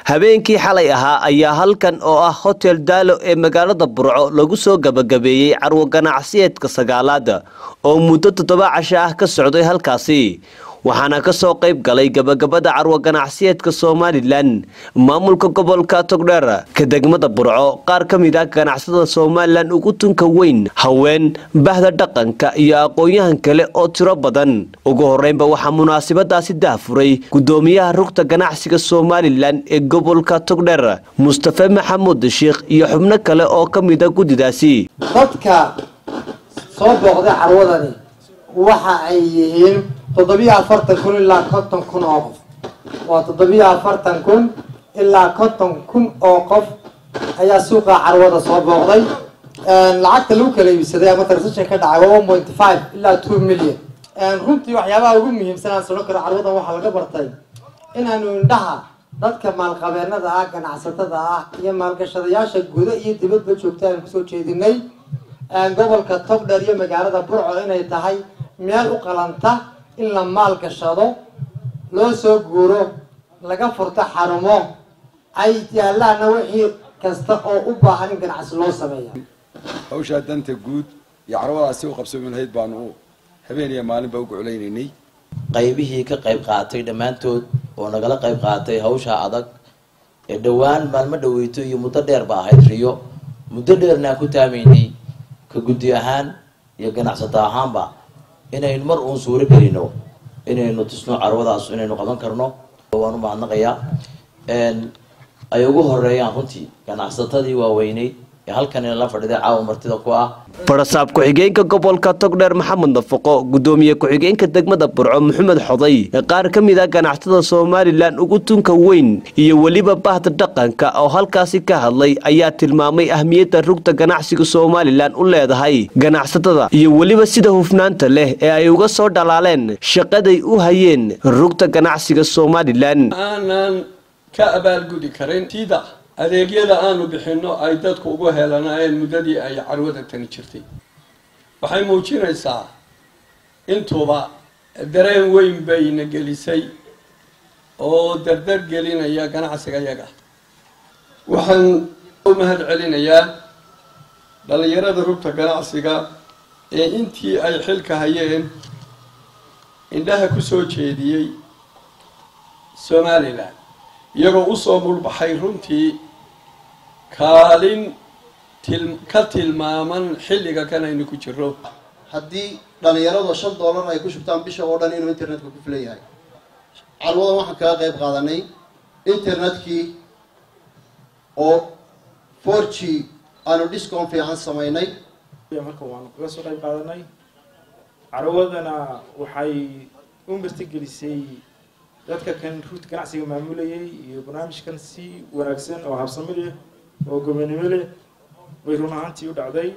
habeenkii xalay ahaa ayaa halkan oo ah hotel daalo ee magaalada burco lagu soo gabagabeeyey carwo ganacsiyeedka sagaalaad oo muddo toddoba casho ah ka socday halkaasi waxaana ka soo qayb galay gabagabada carwo ganacsiyeedka somalilan maamulka gobolka togdheer ka degmada burco qaar ka mid ah ganacsatada somalilan ugu tunka weyn haween bahda dhaqanka iyo aqoon-yahan kale oo tiro badan ugu horeynba waxaa munaasabadaasi dahfuray gudoomiyaha rugta ganacsiga somalilan ee gobolka togdheer mustafe maxamuud sheikh iyo xubno kale oo ka mid a guddidaasi dadka soo booqday carwadani waxa ay yihiin toddobiyo afartan kun ilaa konton kun oo qof waa toddobiyo afartan kun ilaa konton kun oo qof ayaa suuqa carwada soo booqday lacagta lagu kala iibsaday ama transaction ka dhacay waa one point five ilaa two million runtii waxyaabaha ugu muhiimsan aan sodhan karo carwadan waxaa laga bartay inaanu indhaha dadka maalqabeenada ah ganacsatada ah iyo maalgashadayaasha guda iyo dibadba joogta aan kusoo jeedinay gobolka togdheer iyo magaalada burco inay tahay meel u qalanta in la maal gashado loo soo guuro laga furto xarumo ay yaalaana wixii kasta oo u baahan in ganacsi loo sameeya hawshaa danta guud iyo carwadaasi u qabsoomi lahayd baanu habeen iyo maalinba u goclaynaynay qaybihii ka qayb qaatay dhammaantood oo nagala qayb qaatay hawsha adag ee dhowaan maalmo dhaweyto iyo muddo dheer ba ahayd riyo muddo dheerna aan ku taamaynay ka guddi ahaan iyo ganacsato ahaanba inaynu mar uun suuro gelino inaynu tusno carwadaas inaynu qaban karno waan u mahadnaqayaa ay ugu horeeyaan runtii ganacsatadii waaweyneyd ee halkan la fadhiday caawa martida ku ah barasaab ku-xigeenka gobolka togdheer maxamed nafaqo gudoomiye ku-xigeenka degmada burco maxamed xoday qaar ka mid ah ganacsatada somalilan ugu tunka weyn iyo weliba bahda dhaqanka oo halkaasi ka hadlay ayaa tilmaamay ahmiyadda rugta ganacsiga somalilan u leedahay ganacsatada iyo weliba sida hufnaanta leh ee ay uga soo dhalaaleen shaqaday u hayeen rugta ganacsiga somalilan aanan ka abaalgudi karin sida adeegyada aanu bixinno ay dadku ugu helanaayeen muddadii ay carwada tani jirtay waxay muujinaysaa intuba dareen weyn bayna gelisay oo dardar gelinaya ganacsiga yaga waxaan u mahad celinayaa dhallinyarada rugta ganacsiga ee intii ay xilka hayeen indhaha ku soo jeediyey somalilan iyagoo usoo mulbaxay runtii kaalin ka tilmaaman xilliga kan aynu ku jiro haddii dhalinyaradu shan dollar ay ku shubtaan bisha oo dhan inuu internetka ku filan yahay carwadan waxaan kaga qayb qaadanay internetkii oo four g aanu discount fiican samaynay marka waanu kaga soo qayb qaadanay carwadana waxay u martigelisay dadka kan ruuta ganacsiga maamulayay iyo barnaamijkan si wanaagsan oo habsami leh oo gobonimo leh way run ahaantii u dhacday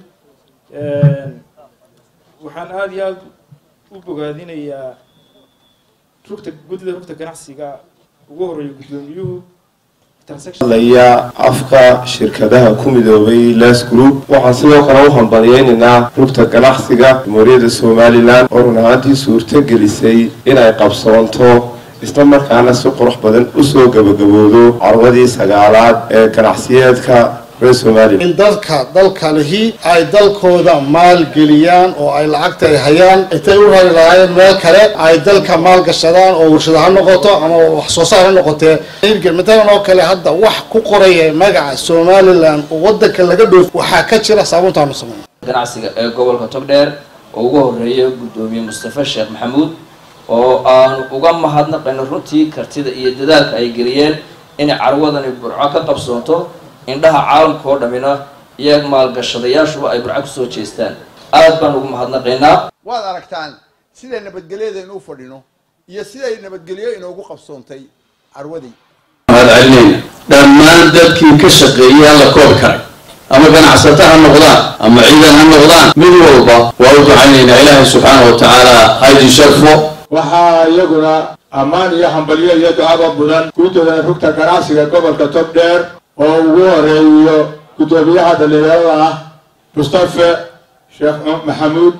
waxaan aada iyo aada u bogaadinayaa rugta guddida rugta ganacsiga ugu horeeya guddoomiyuhu laya afka shirkadaha ku midoobay las group waxaan sidoo kale u hambaliyeynaynaa rugta ganacsiga jamhuuriyadda somalilan oo run ahaantii suurto gelisay inay qabsoonto isla markaana si qurux badan usoo gabagaboodo carwadii sagaalaad ee ganacsiyeedka reer somalilan in dadka dalka lihi ay dalkooda maalgeliyaan oo ay lacagta ay hayaan intay u rari lahaayeen meel kale ay dalka maalgashadaan oo warshada ha noqoto ama wax soo saar ha noqotee matalan oo kale hadda wax ku qoraya magaca somalilan oo wadanka laga dhoof waxaa ka jira saabuuntaanu sameyn ganacsiga ee gobolka togdheer oo ugu horeeya gudoomiye mustafe sheekh maxamuud oo aanu uga mahadnaqayno runtii kartida iyo dadaalka ay geliyeen inay carwadani burco ka qabsoonto indhaha caalamka oo dhammina iyo maalgashadayaashuba ay burco kusoo jeestaan aad baan ugu mahadnaqaynaa waad aragtaan siday nabadgelyada inuu fadhino iyo siday nabadgelyo inoogu qabsoontay carwadii mahad celinayna dhammaan dadkii ka shaqeeyay alla koob karay ama ganacsato ha noqdaan ama ciidan ha noqdaan mid walba waa u ducaynaynaa ilaahay subxaana wa tacaala haydi sharfo waxaa iyaguna ammaan iyo hambalyo iyo ducaba mudan guddooda rugta ganacsiga gobolka togdheer oo ugu horeeyo guddoomiyaha dhalinyarada ah mustafe sheekh maxamuud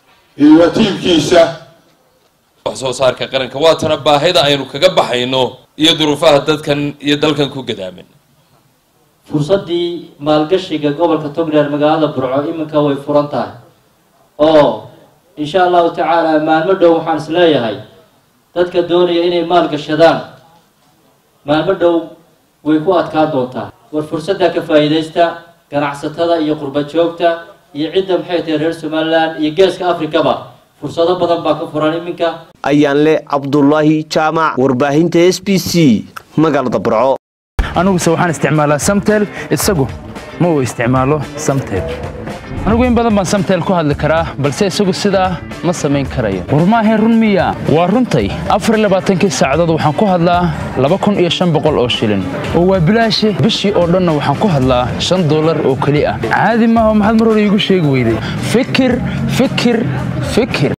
iyo tiimkiisa wax soo saarka qaranka waatana baahida aynu kaga baxayno iyo duruufaha dadkan iyo dalkan ku gadaaman fursaddii maalgashiga gobolka togdheer magaalada burco iminka way furan tahay oo insha allahu tacaala maalmo dhow waxaan is leeyahay dadka doonaya inay maalgashadaan maalmo dhow way ku adkaa doontaa war fursadda ka faa'iidaysta ganacsatada iyo qurba joogta iyo cidda maxay tahay reer somalilan iyo geeska afrikaba fursado badan baa ka furan iminka ayaan leh cabdulaahi jaamac warbaahinta s b c magaalada burco aniguse waxaan isticmaalaa samtel isagu ma uu isticmaalo samtel anigu in badan baan samtel ku hadli karaa balse isagu sidaa ma samayn karayo war maahayn run miya waa runtay afar labaatankii saacadood waxaan ku hadlaa laba kun iyo shan boqol oo shilin oo waa bilaashe bishii oo dhanna waxaan ku hadlaa shan dollar oo keli ah caadi maaha maxaad mar hore iigu sheegi weyday fikir fikir fikir